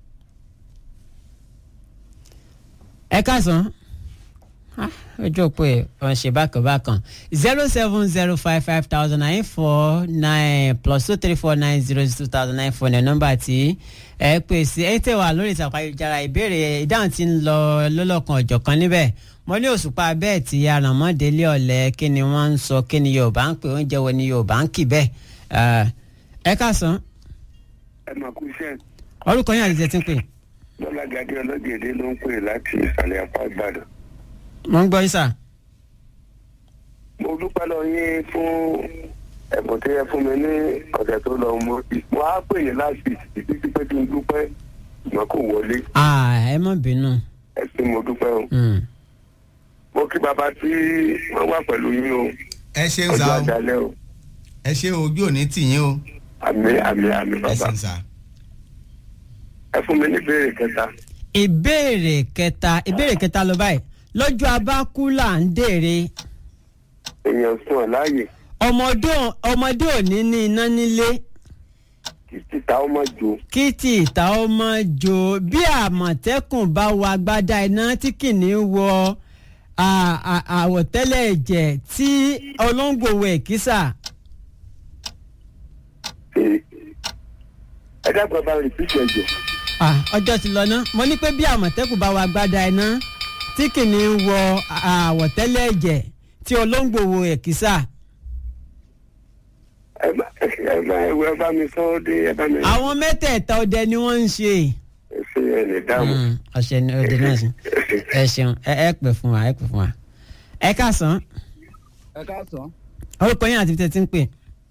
ẹ káàsán. ojú òpó ẹ ọ̀n ṣe bákan bákan zero seven zero five five thousand nine four nine plus two three four nine zero two thousand nine four ní nọ́mbà tí ẹ pè sí ẹ tẹ̀ wá lórí ìtàkùn ayélujára ìbéèrè ìdáhùn tí ń lọ lọ́lọ́kan ọ̀jọ̀kan níbẹ̀ mo ní òṣùpá bẹ́ẹ̀ tí arànmọ́délé ọ̀lẹ́ kí ni wọ́n ń sọ kí ni yorùbá ń pè oúnjẹ wo ni yorùbá ń kì bẹ́ẹ̀ ẹ káàsán. ẹ máa kú iṣẹ́. orúkọ yín àti tẹ̀sí ń pè. bọ́lá gadi ọlọ́gẹ̀dẹ̀ ló ń pè láti ìsàlẹ̀ apá ìbàdàn. mo ń gbọ́ yín sà. mo dúpẹ́ lọ yín fún ẹ̀bùn tí ẹ fún mi ní ọ̀sẹ̀ tó lọ mo mo á pè yín láti títí pé kí n dúpẹ́ ṣùgbọ́n kò wọlé. ẹ má bínú. ẹ sì mo dúpẹ́ o mo kí baba tí wọ́n wà pẹ̀lú yín o. ẹ ṣeun sa o ẹ ṣe ojú òní tì yín o. àmì àmì àmì bàbá. ẹ ṣeun sa. ẹ fún mi ní ìbéèrè kẹta. ìbéèrè kẹta ìbéèrè kẹta ló báyìí lọ́jọ́ abákú là ń dèrè. èèyàn sùn ọ̀ láàyè. ọmọdé ọmọdé ò ní ní iná nílé títà ó máa jò. kí tí ìta ó mọ jò bí àmọ̀tẹ́kùn bá wọ agbádá iná tí kìnìún wọ à- à- àwọ̀tẹ́lẹ̀ ẹ̀jẹ̀ tí olóńgbò wọ èkísà. ẹ dábàá bá rìpíìtì ẹ̀jẹ̀. Ah, ọjọ́ ti lọ ná mo ní pé bí àmọ̀tẹ́kùn bá wọ agbádá iná tí kìnìún wọ àwọ̀tẹ́lẹ̀ ẹ̀jẹ̀ tí olóńgbò wọ èkísà. ẹ bá ẹ bá ẹwọ ẹ bá mi sọ ọ́ dé ẹ bá mi. àwọn mẹ́tẹ̀ẹ̀ta ọdẹ ni wọ́n ń ṣe. ẹ ṣe ẹ lè dáhùn. ọ̀sẹ̀ ni ọdẹ náà ṣe ẹ ṣeun ẹ ẹ pè fún wa ẹ pè fún wa. ẹ káàsán ẹ káàsán orúkọ yín àti tẹ̀tí ń pè.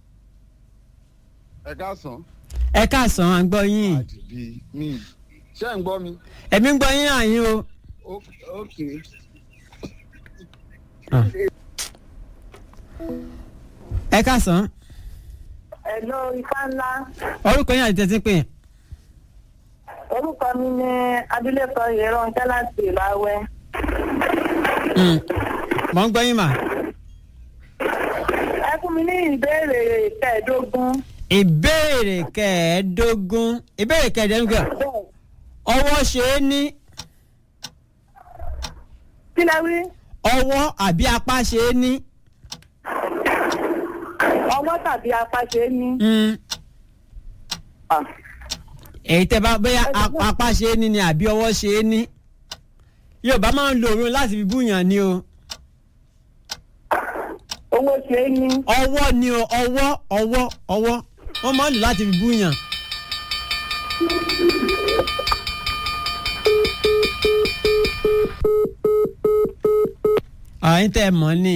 ẹ káàsán ẹ káàsán à ń gbọ́ yín. bí mi ṣé ń gbọ́ mi. ẹ̀mí ń gbọ́ yín àyín o. Ó- ok ẹ káàsán Hello, ifá ńlá. orúkọ yín àti tẹ̀tí ń pè. Orúkọ mi ni Abilékọ Ìrọ̀ǹkẹ́ láti Ìláwẹ́. Mm. mọ̀ ń gbọ́ yín mà. Ẹ fún mi ní ìbéèrè kẹẹ̀ẹ́dógún. ìbéèrè kẹẹ̀ẹ́dógún ìbéèrè kẹẹ̀ẹ́dógún ọwọ́ ṣe é ní Kí lẹ wí? ọwọ́ àbí apá ṣe é ní. Ọwọ́ tàbí apá ṣe é ní. Mm. èyí tẹ bá bóyá ap- apá ṣe é ní ni àbí ọwọ́ ṣe é ní. yorùbá máa ń lo òun láti fi búyàn ni o. Owó ṣe é ní. ọwọ́ ni o ọwọ́ ọwọ́ ọwọ́ wọ́n máa ń lò láti fi búyàn. àyín tẹ́ ẹ mọ̀ ni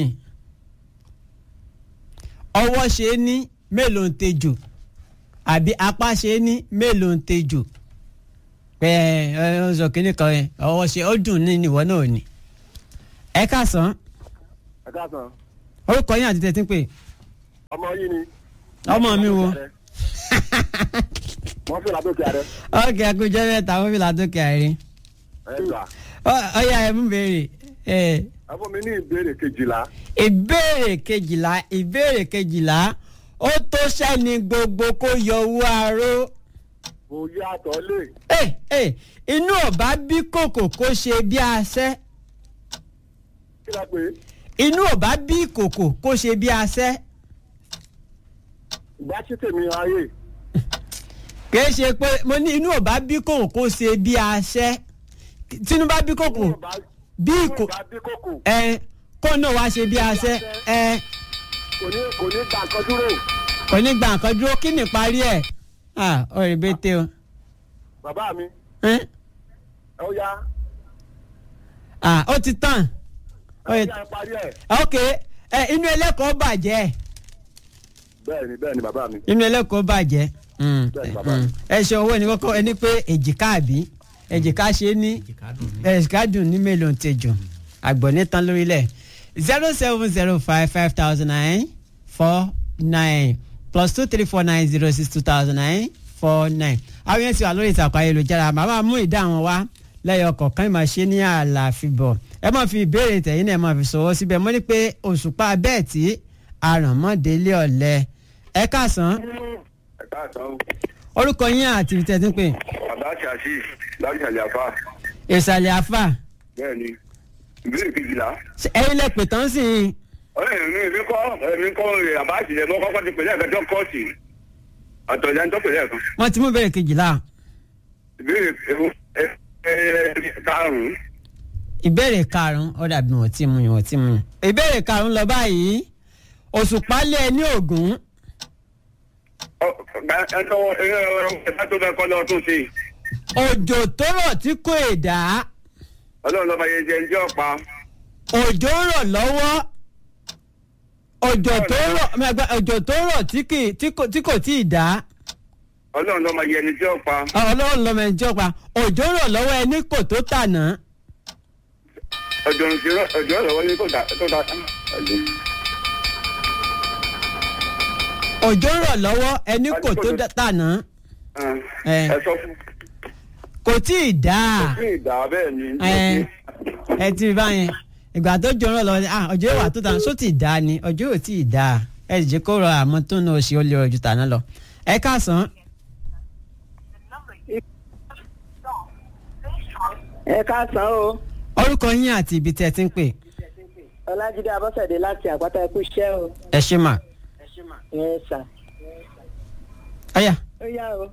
ọwọ́ ṣe é ní mélòó ń tejò àbí apá ṣe é ní mélòó ń tejò ẹ ẹ ọ sọ kínní kan yẹn ọwọ́ ṣe ó dùn ní ìwọ náà ni. ẹ káàsán ẹ káàsán orúkọ yín àti tẹ̀tí ń pè ọmọ yìí ni. ọmọ mi wo. wọ́n fi làbókè ààrẹ. ọkẹ́ akójọ mẹ́ta wọ́n fi làtọ́kẹ́ àárín. ẹ gbà. ọyà ẹ mú béèrè. ẹ ẹ fún mi ní ìbéèrè kejìlá. ìbéèrè kejìlá ìbéèrè kejìlá ó tó sẹ́ni gbogbo kó yọ owó aró. kò yàtọ̀ lè. ẹ ẹ inú ọba bí kòkò kó ṣe bí asẹ́. kí la pè é. inú ọba bí kòkò kó ṣe bí asẹ́. ìgbà tí tèmi ayé. kìí ṣe pé mo ní inú ọba bí kòkò kó ṣe bí asẹ́. tínú bá bí kòkò bí kò ẹ kó náà wá ṣe bí asẹ́ ẹ kò ní kò ní gbà nǹkan dúró. kò ní gba nǹkan dúró kí ni parí ẹ̀ ah ọ̀rẹ́ bẹ́tẹ̀ o. bàbá mi ẹ ẹ ó yá. ah ó ti tàn. ẹ ó yá ẹ parí ẹ. ok ẹ inú ẹlẹ́kọ̀ọ́ bàjẹ́ bẹ́ẹ̀ni bẹ́ẹ̀ni bàbá mi. inú ẹlẹ́kọ̀ọ́ bàjẹ́ Mm, Bẹ́ẹ̀ni, bàbá mi. ẹ ṣe owó ní kọ́kọ́ ẹni pé èjìká àbí èjìká ṣe ní èjìká dùn ní mélòó tẹjọ àgbọ̀nẹ́ tán lórílẹ̀ zero seven zero five five thousand nine four nine plus two three four nine zero six two thousand nine four nine àwọn yẹn ti wà lórí ìtàkùn ayélujára màmá mú ìdá àwọn wá lẹ́yọ̀ kọ̀ọ̀kan ìmọ̀ ṣe ní àlàfíbọ̀ ẹ máa fi ìbéèrè tẹ̀yìn náà ẹ máa fi sọ̀wọ́ síbẹ̀ mo ní pé òṣùpá bẹ́ẹ̀ tí àrànmọ́délé ọ̀lẹ́ ẹ káàsán ẹ káàsán o. orúkọ yín àti ibi tẹ̀sí pé bàbá ṣàṣì láti àlàfà. ìsàlẹ̀ àfà bẹ́ẹ̀ni ìbéèrè kejìlá. ẹ̀yin lẹ pè tán sí i ọ̀rẹ́ mi èmi kọ́ èmi kọ́ rẹ̀ àbá àṣìlẹ̀ mọ́ kọ́kọ́ ti pèlè ẹ̀kẹ́jọ́ kọ́ọ̀tì àtọ̀jà ń tọ́ pèlè ẹ̀kan. wọ́n ti mú ìbéèrè kejìlá ìbéèrè ẹ ẹ ẹ karùn-ún. ìbéèrè karùn-ún ó dàbí wọ́n ti mú yín wọ́n ti mú yín ìbéèrè karùn-ún lọ báyìí òṣùpá lé ẹ ní ògún ẹ tọwọ́ ẹ ẹ tó bẹ kọ́ lọ tún sí i. òjò tó rọ̀ tí kò èdà ọlọ́run lọ́ba yẹn jẹ́ ẹjọ́ pa. òjò rọ̀ lọ́wọ́ òjò tó rọ̀ mẹ́gbẹ́ òjò tó rọ̀ tí kì- tí kò- tí kò tí ì dá ọlọ́run lọ́ba yẹn ẹjọ́ pa. ọlọ́run lọ́mọ ẹjọ́ pa òjò rọ̀ lọ́wọ́ ẹni kò tó tànà ọjọ́ ìṣirò ọjọ́ ìrọ̀wọ́ ní kò dá tó dá. òjò rọ̀ lọ́wọ́ ẹni kò tó dá- tànà ẹ ẹ sọ fún. kò tí ì dá kí ìdá bẹ́ẹ̀ ni. ẹ ẹ ti rí báyẹn ìgbà tó jọ rọ̀ lọ́wọ́ ah ọjọ́ ìwà tó tànà só ti dá ni ọjọ́ ò tí ì dá ẹ sì jẹ́ kó rọ àmọ́ tó ń lọ ṣe ó lè rọ̀ ju tànà lọ ẹ káàsán ẹ káàsán o orúkọ yín àti ibi tí ẹ ti ń pè ọlájídé abọ́sẹ̀dé láti àpáta ẹkú iṣẹ́ o ẹ ṣe mà ẹ sà ọ̀yà ó yá o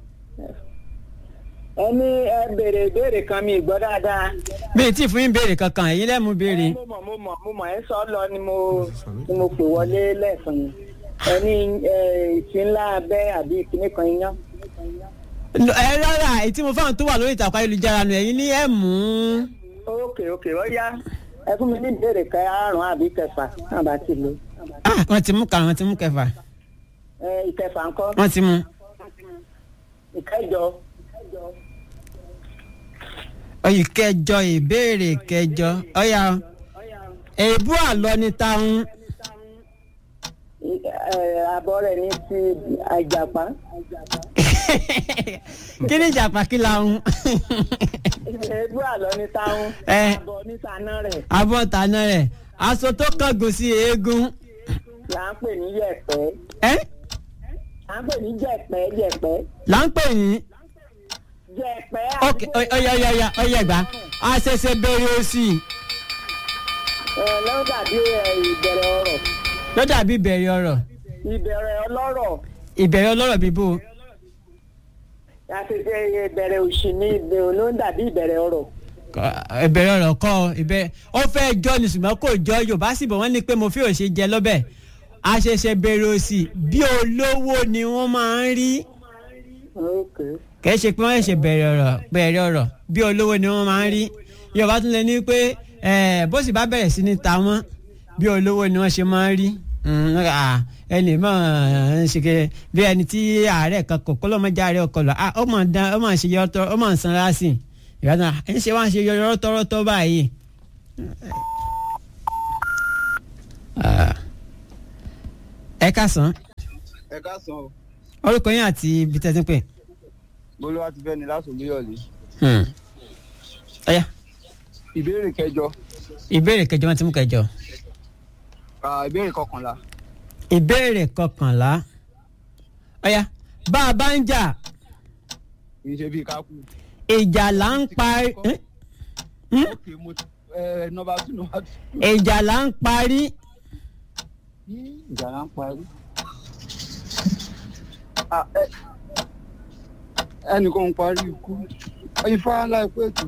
ẹ ní ẹ béèrè ìbéèrè kan mi ìgbọ́ dáadáa mi ì tí ì fún yín béèrè kankan ẹ̀yin lẹ́mu béèrè mo mọ̀ mo mọ̀ mo mọ̀ ẹ sọ lọ ni mo ni mo pè wọlé lẹ́ẹ̀kan yẹn ẹ ní ìsìn ńlá abẹ́ àbí ìkíní kan iyán ẹ rárá èyí tí mo fáwọn tó wà lórí ìtàkùn ayélujára nù ẹ̀yin ní ẹ̀ mú ókè ókè ó yá ẹ fún mi ní ìbéèrè kẹrùn àbí kẹfà náà bá ti lò Ah, wọ́n ti mú karùn wọ́n ti mú kẹfà ẹ ìkẹfà ńkọ́ wọ́n ti mú ìkẹjọ ọyì kẹjọ ìbéèrè kẹjọ ọ̀yà èébú àlọ́ ní táwọn ẹ àbọ̀ rẹ̀ ní ti àjàpá kí ni ìjàpá kí la ń èébú àlọ́ ní táwọn Ẹ. àbọ̀ ní taná rẹ̀ abọ́ tàná rẹ̀ aṣọ tó kángun sí eégún là ń pè ní yẹ̀pẹ́ ẹ́ là ń pè ní jẹ̀pẹ́ jẹ̀pẹ́ là ń pè ní jẹ̀pẹ́ ok ọyà ọyà ọyà ọyà gbà á ṣẹ̀ṣẹ̀ bẹ̀rẹ̀ òsì ẹ lọ́wọ́ dàbí ẹ, ìbẹ̀rẹ̀ ọ̀rọ̀ ló dàbí ìbẹ̀rẹ̀ ọ̀rọ̀ ìbẹ̀rẹ̀ ọlọ́rọ̀ ìbẹ̀rẹ̀ ọlọ́rọ̀ bíbó àti ṣe ìbẹ̀rẹ̀ òṣì ní ìbẹ̀rẹ̀ ló ń dàbí ìbẹ̀rẹ̀ ọ̀rọ̀ ìbẹ̀rẹ̀ ọ̀rọ̀ kọ́ ọ, ìbẹ̀rẹ̀ ó fẹ́ jọ ní ṣùgbọ́n kò jọ yorùbá sì bọ̀ wọ́n ní pé mo fi òṣè jẹ lọ́bẹ̀ a ṣẹ̀ṣẹ̀ bẹ̀rẹ̀ òsì bí olówó ni wọ́n máa ń rí kì í ṣe pé wọ́n ṣe bẹ̀rẹ̀ ọ̀rọ̀ bẹ̀rẹ̀ ọ̀rọ̀ bí olówó ni wọ́n máa ń rí yorùbá tún lè ní pé eh, bó sì bá bẹ̀rẹ̀ sí ní ta wọ́n bí olówó ni wọ́n ṣe máa ń rí Mm, ah, ẹnì mọ̀ ń ṣe kẹ́ bí ẹni tí àárẹ̀ kan kò kọ́lọ́mọdé àárẹ̀ ọkọ lọ ah, ó mọ̀ ń dán ó mọ̀ ń ṣe yọtọ ó mọ̀ ń sanra sí i ìyá náà ń ṣe wá ń ṣe yọrọ tọrọtọ báyìí. Ah. ẹ káàsán ẹ káàsán o orúkọ yín àti ibi tẹ́tí pé. bolúwa ti fẹ́ ni láti olúyọ̀lé ọ̀yá ìbéèrè kẹjọ ìbéèrè kẹjọ wọn ti mú kẹjọ. ah, ìbéèrè kọkànlá ìbéèrè kọkànlá ọ̀yá bá a bá ń jà kì í ṣe bíi kákú. ìjà là ń parí ok mo ti ẹ nọmba two nọmba two. ìjà là ń parí ìjà là ń parí. Ah, ẹ- ẹnìkan ń parí ikú ifá láìpẹ́ ètò.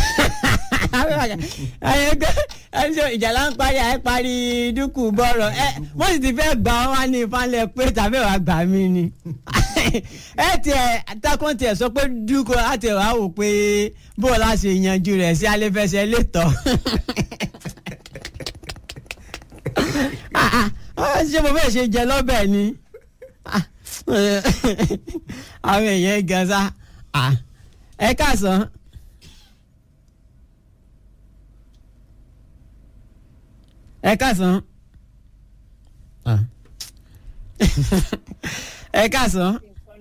ẹni sọ ìjà là ń parí àyè parí dúkù bọ́rọ̀ ẹ wọ́n sì ti fẹ́ gbà wọ́n wá ní ìfàlẹ̀ pé tàbí wàá gbà mí ni ẹ tiẹ̀ takùn tiẹ̀ sọ pé dúkù láti wàá wò pé bó o láti yanjú rẹ̀ sí alẹ́fẹsẹ̀ létọ́ Ah, ah, ṣé mo fẹ́ ṣe jẹ lọ́bẹ̀ ni Ah, àwọn èèyàn gan sa Ah, ẹ káàsán. ẹ káàsán. Ah. ẹ káàsán.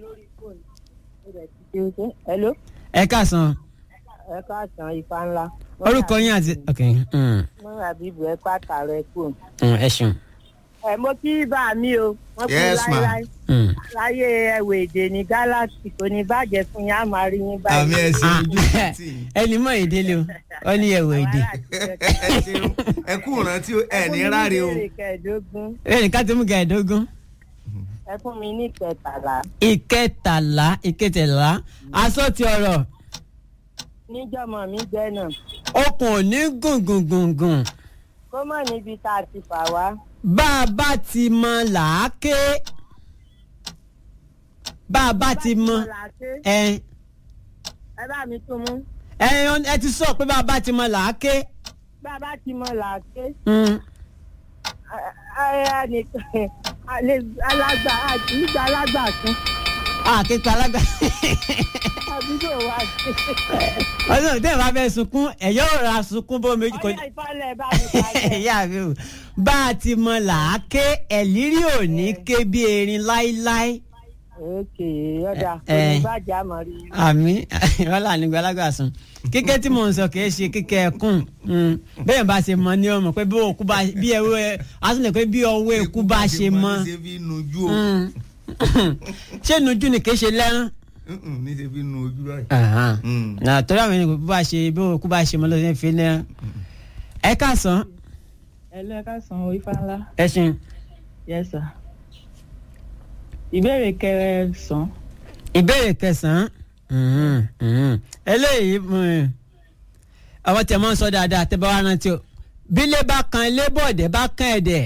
hello ẹ káàsán. ẹ káàsán ifá ńlá. orúkọ yín àti. ok mm, mọ́ra bíbu ẹ pàtàrọ ẹ kù. mm, ẹ ṣeun. ẹ mo kí bá mi o wọ́n kú Yes, ma. láéláé Mm. láyé ẹwẹ èdè ní galaxy kò ní bàjẹ́ fún yín á máa rí yín báyìí. Ah, ẹni mọ èdè lè o ọ ní ẹwọ èdè. ẹ kú ìrántí ẹ ní ráre o. ìbéèrè kẹẹ̀ẹ́dógún ẹnì ká ti mú kẹẹ̀ẹ́dógún. ẹ fún mi ní kẹtàlá ìkẹtàlá ìkẹtàlá aṣọ ti ọ̀rọ̀ níjọmọ mi jẹ náà okùn ò ní gùngùngùngùn kó mọ̀ níbi tá a ti fà wá. bá a bá ti mọ làáké bá a bá ti mọ ẹ ẹ bá mi tún mú ẹ ẹ ti sọ pé bá a bá ti mọ làáké. bá a bá ti mọ làáké. Mm. alagba nígbà alagba tún àkẹ́kọ̀ọ́ alága àbúrò wa ṣe. ọdún tí ẹ bá fẹ́ sunkún ẹ yóò ra sunkún bó méjì kò ọyá ìfọlẹ̀ bá mi kalẹ̀. ìyá mi o bá a ti mọ làáké ẹ̀lírí ò ní ké bí erin láíláí. òkè ọ̀dà kò Eh. ní bàjẹ́ àmọ́ rí i. àmì wàhálà nígbà alágbàsùn kíkẹ́ tí mò ń sọ kìí ṣe kíkẹ́ ẹkùn Mm. bẹ́ẹ̀ bá ṣe mọ ní ọmọ pé bí òkú bá bí ẹwọ́ ẹ asúnlẹ̀ pé bí ọwọ́ ẹkú bá ṣe mọ ṣe fi nujú o. Mm. ṣé nujú ni kìí ṣe lẹ́rán ní ṣe fi nu ojú báyìí. na torí àwọn ènìyàn bó bá ṣe bí òkú bá ṣe mọ́ ló ṣe ń fi ní. ẹ káàsán ẹlẹ́ ẹ káàsán o ifá ńlá. ẹ ṣeun. yes sir. ìbéèrè kẹsàn-án. ìbéèrè kẹsàn-án mhm, mhm. eléyìí mm, àwọn tẹ̀ mọ́ ń sọ dáadáa tẹ́ bá wá rántí o bílé bá kan ilé bọ̀dẹ̀ bá kan ẹ̀dẹ̀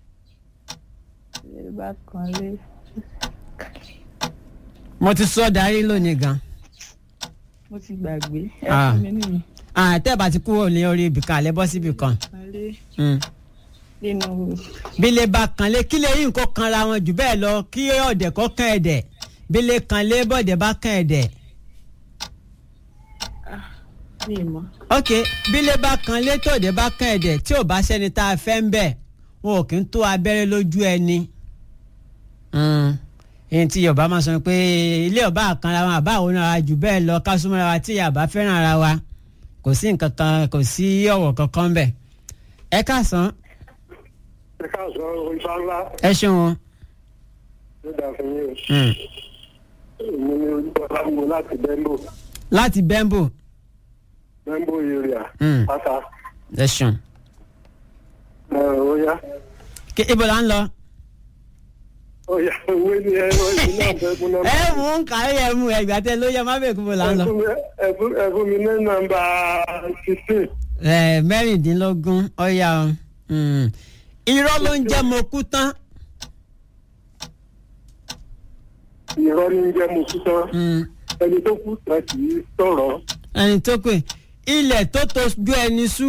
ilé bá kan lé. mo ti sọ darí lónìí gan. mo ti gbàgbé ẹ Ah. fún mi nìyí. àtẹ̀ bá ti kúrò ní orí ibìkan àlẹ́ bọ́ síbì kan. Alẹ́ Mm. nínú bílé bá kan lé kílé yìí nǹkan kanra wọn jù bẹ́ẹ̀ lọ kí ọ̀dẹ̀ kọ́ kan ẹ̀dẹ̀ bílé kan lé bọ̀dẹ̀ bá kan ẹ̀dẹ̀. mi mọ́. ok bílé bá kan lé tòde bá kan ẹ̀dẹ̀ tí ò bá sẹ́ni tá a fẹ́ ń bẹ̀ wọn ò kí ń tó abẹ́rẹ́ lójú ẹni. Mm. èyí tí yorùbá máa sọ pé ilé ọba àkànra wọn àbá àwọn ara jù bẹ́ẹ̀ lọ ká súnmọ́ra wa tí yàbá fẹ́ràn ara wa kò sí nǹkan kan kò sí ọ̀wọ̀ kankan bẹ̀. ẹ káàsán ẹ káàsán ifá ńlá ẹ ṣeun o. ló dà fún yín Mm. o èmi ni olúbọlá wo láti bẹ́ńbò láti bẹ́ńbò bẹ́ńbò area Mm. pátá ẹ ṣeun. ẹ ó yá Kí- ibo la ń lọ. ó yá owó ni ẹ lọ sí náà bẹ́ẹ̀kún náà. ẹ mú ń kàrí ẹ mú ẹgbà tẹ ló yẹ má bẹ̀ kú bó la ń lọ. ẹ fún mi- ẹ fún- ẹ fún mi ní nọ́mbà sixteen. ẹ mẹ́rìndínlógún ọ̀ya o. Mm. irọ́ ló ń jẹ́ mo kú tán. irọ́ ní jẹ́ mo kú tán ẹni tó kú tán kì í sọ̀rọ̀ ẹni tó pè ilẹ̀ tó tojú ẹni sú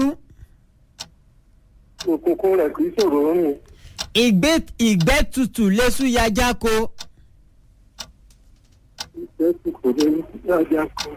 òkùnkùn rẹ̀ kì í sọ̀rọ̀ rìn ìgbẹ́ ìgbẹ́ tutù lẹ́sù yájá ko. ìfẹ́ sì kò lè rí yájá kan.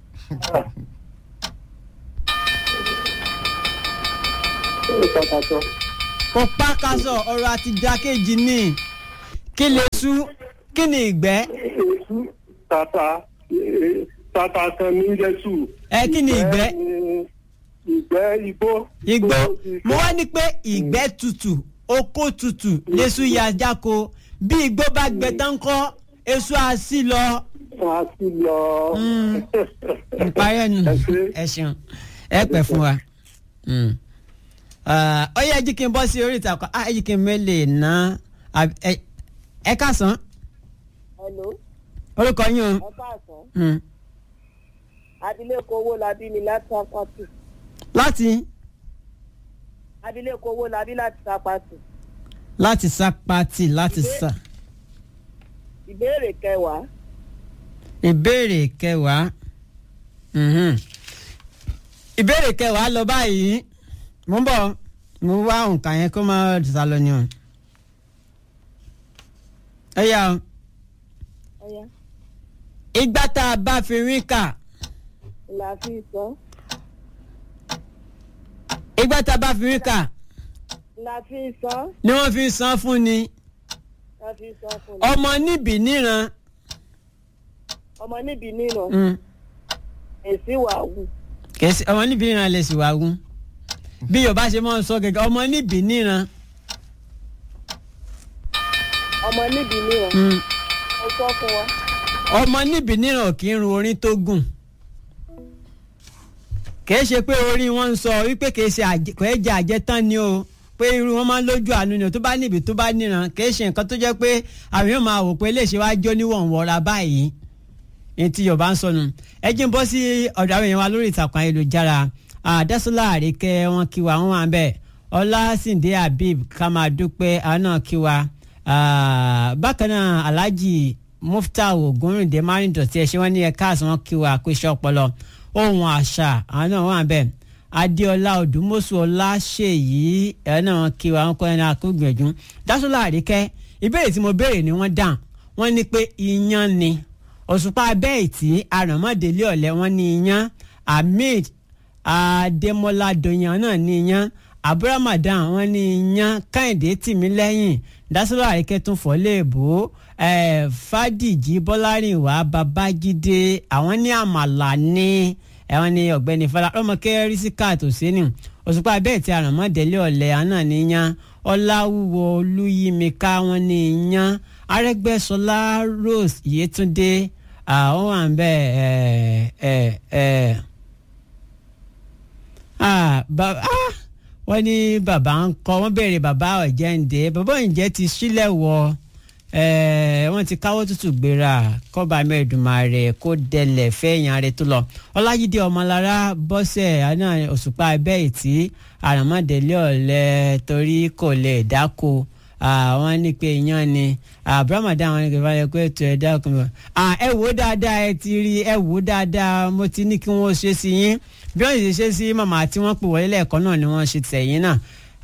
ó pàtàkì kò pákásọ̀ ọ̀rọ̀ àti jákèjì ní kí lè sú kí ni ìgbẹ́. èsù tata eh, tata kan ní jésù. ẹ kí ni ìgbẹ́. ìgbẹ́ igbó. igbó mo wá ní pé ìgbẹ́ tutù oko tutù lẹ́sù yájá ko bí igbó bá gbẹ tán kọ́ èso àṣì lọ. wọ́n á sì lọ. ìparí ẹnu ẹ ṣeun ẹ pẹ fún wa Mm. Ah, ó yẹ jí kí n bọ́ sí orí ìtàkùn á jí kí n mẹ́lẹ̀ ná àbí- ẹ- ẹ káàsán hello orúkọ yín o ẹ káàsán Mm. abilékọ owó labí ni láti apàtì láti abilékọ owó labí láti apàtì láti sá pati láti sá ìbéèrè kẹwàá ìbéèrè kẹwàá Mhm. ìbéèrè kẹwàá lọ báyìí mo ń bọ̀ mo wá nǹkan yẹn kó má sá lọ ni o ẹ yá o ọyá ìgbà tá a bá fi rí kà là fi sọ ìgbà tá a bá fi rí kà là fi sọ ni wọ́n fi san fún ni là fi sọ fún mi. ọmọ níbì níran ọmọ níbi nínú Mm. èsì wà wù kèsì ọmọ níbì níran lè sì wá gún bí yorùbá ṣe máa ń sọ gẹ́gẹ́ ọmọ níbì níran ọmọ níbi nínú Mm. ó sọ fún wa ọmọ níbì níran kì í run orin tó gùn kì í ṣe pé orí wọn ń sọ wípé kì í ṣe àjẹ- kò ẹ jẹ àjẹtán ni o pé irú wọn máa ń lójú àánú ni o tó bá níbi tó bá níran kì í ṣe nǹkan tó jẹ́ pé àwọn yóò máa wò pé léṣe wá jó níwọ̀n wọra báyìí ní tí yorùbá ń sọnù ẹ jí ń bọ́ sí ọ̀dọ̀ àwọn èèyàn wa lórí ìtàkùn ayélujára àdásọ́lá àríkẹ́ wọn kí wa wọn wà ń bẹ̀ ọlásìndé habib ká máa dúpẹ́ àwọn náà kí wa Ah, bákan náà alhaji muftau ogunrinde márùndọ̀tí ẹ̀ ṣé wọ́n ní ẹ̀ka àti wọn kí wa kó iṣẹ́ ọpọlọ ohun àṣà àwọn náà wà ń bẹ̀ adéọlá odùmọ̀sù ọláṣẹ́yí ẹ̀ náà wọn kí wa wọn kọ́ ẹ̀ náà kó gbìyànjú dásọ́lá àríkẹ́ ìbéèrè tí mo béèrè ni wọ́n dáhùn wọ́n ní pé iyán ni òṣùpá abẹ́ẹ̀tì àràmọ́délé ọ̀lẹ́ wọn ní iyán ahmed adémọlá dọ̀yàn náà ní iyán abúrámàdán wọn ní iyán kẹ́hìndé tìmílẹ́yìn dásílò àríkẹ́ tún fọ́ léèbó eh, fàdíjì bọ́lárìnwá babájídé àwọn ní àmàlà ní ẹ̀wọ̀n ní ọ̀gbẹ́ni fọlá ọmọkẹ́ rísíkà tòsínì òṣùpá abẹ́ẹ̀tì àràmọ́délé ọ̀lẹ́ àwọn náà ní iyán ọláwúwo olúyímíká wọn ní iyán arẹ́gbẹ́sọlá rose yétúndé àwọn wà ń bẹ ẹ ẹ ẹ ah bàbá ah wọ́n ní bàbá ń kọ́ wọ́n béèrè bàbá ọ̀jẹ̀ǹde bàbá ọ̀jẹ̀ ti sílẹ̀ wọ eh, wọ́n ti káwọ́ tútù gbéra kọ́ba mẹ́ẹ̀dùmarè kó dẹlẹ̀ fẹ́yàn rẹ̀ tó lọ ọlájídé ọmọlára bọ́sẹ̀ àná òṣùpá abẹ́ ìtì àràmọ́délé ọ̀lẹ́ torí kò lè dáko àwọn ní pé iyán ni abrahamudan àwọn nìkan fàlẹ́ pé ètò ẹ̀dá ọkùnrin ẹ wò ó dáadáa ẹ ti rí ẹ wò ó dáadáa mo ti ní kí wọ́n ṣe sí yín bí wọ́n sì ṣe sí màmá tí wọ́n pè wọlé lẹ́ẹ̀kan náà ni wọ́n ṣe tẹ̀yìn náà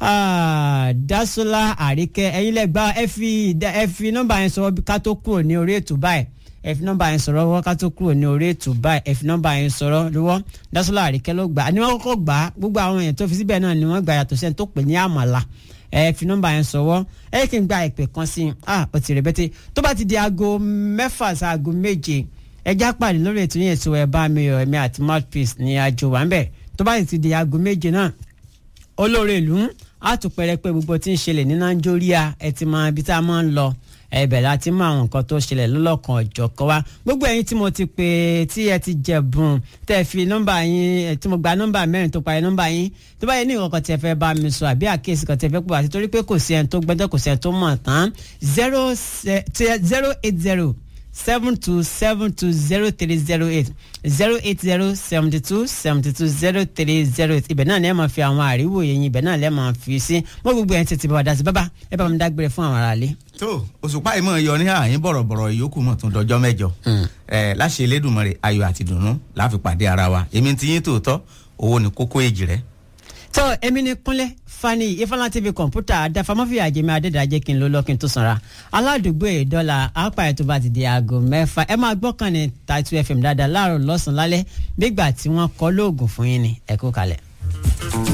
dasola àríkẹ́ ẹ̀yin lẹ́gbàá ẹ fi ẹ fi nọ́mbà yẹn sọ̀rọ̀ ká tó kúrò ní orí ètò báyìí ẹ fi nọ́mbà yẹn sọ̀rọ̀ wọ́n ká tó kúrò ní orí ètò báyìí ẹ fi nọ́mbà yẹn sọ̀rọ̀ lọ́wọ́ dasola àríkẹ́ ló gbà á ní wọ́n kọ́kọ́ gbà á gbogbo àwọn èèyàn tó fi síbẹ̀ náà ni wọ́n gbà yàtọ̀ sẹ́ni tó pè ní àmàlà ẹ fi nọ́mbà yẹn sọ̀wọ́ ẹ kí n gba ìpè kan sí i ah ó ti rẹ̀ bẹ́tẹ̀ tó bá ti di aago mẹ́fà sí aago méje ẹ já pàdé lórí ètò yẹn ètò ẹ bá mi yọ ẹ̀mí àti mouthpiece ní àjò wà ń bẹ̀ tó bá ti di aago méje náà olóore ìlú á tún pẹrẹpẹ gbogbo tí ń ṣẹlẹ̀ ní nàìjíríà ẹ ti mọ ibi tá a máa ń lọ ẹbẹ̀ la ti mọ àwọn nǹkan tó ṣẹlẹ̀ lọ́lọ́kan ọ̀jọ̀ kan wá gbogbo ẹ̀yin tí mo ti pè tí ẹ ti jẹ̀bùn tẹ́ fi nọ́mbà yín tí mo gba nọ́mbà mẹ́rin tó parí nọ́mbà yín tó bá yẹ ní nǹkan tí ẹ fẹ́ bá mi sọ àbí àkíyèsí kan tí ẹ fẹ́ pọ̀ àti torí pé kò sí ẹni tó gbẹ́jọ́ kò sí ẹni tó mọ̀ tán zero zero eight zero seven two seven two zero three zero eight zero eight zero seventy two seventy two zero three zero eight ibẹ̀ náà lẹ́ẹ̀ máa fi àwọn àríwò yẹn ibẹ̀ náà lẹ́ẹ̀ máa fi sí mo gbogbo ẹ̀ ń tètè bá wa dá sí bábá ẹ bá mi dágbére fún àwọn aráalé. tó òṣùpá ìmọ̀ yọ ní àyín bọ̀rọ̀bọ̀rọ̀ ìyókù mọ̀ tún dọjọ́ mẹ́jọ ẹ̀ láṣẹ elédùnmọ̀rẹ̀ ayọ̀ àti dùnnú láfi pàdé ara wa èmi ti yín tòótọ́ owó ni kókó èjì rẹ̀. tó èmi ni kúnlẹ̀ fani ifeanyi tv kọ̀ǹpútà àdàfàmọ́fì àjẹmí adédàjẹ́ kí n ló lọ́kìn tó sanra aládùúgbò ìdọ́là àpá ètò bá ti di aago mẹ́fà ẹ máa gbọ́kàn ní tàìtù fm dáadáa láàárọ̀ lọ́sàn-án lálẹ́ bí ìgbà tí wọ́n kọ́ lóògùn fún yín ni ẹ kú kalẹ̀.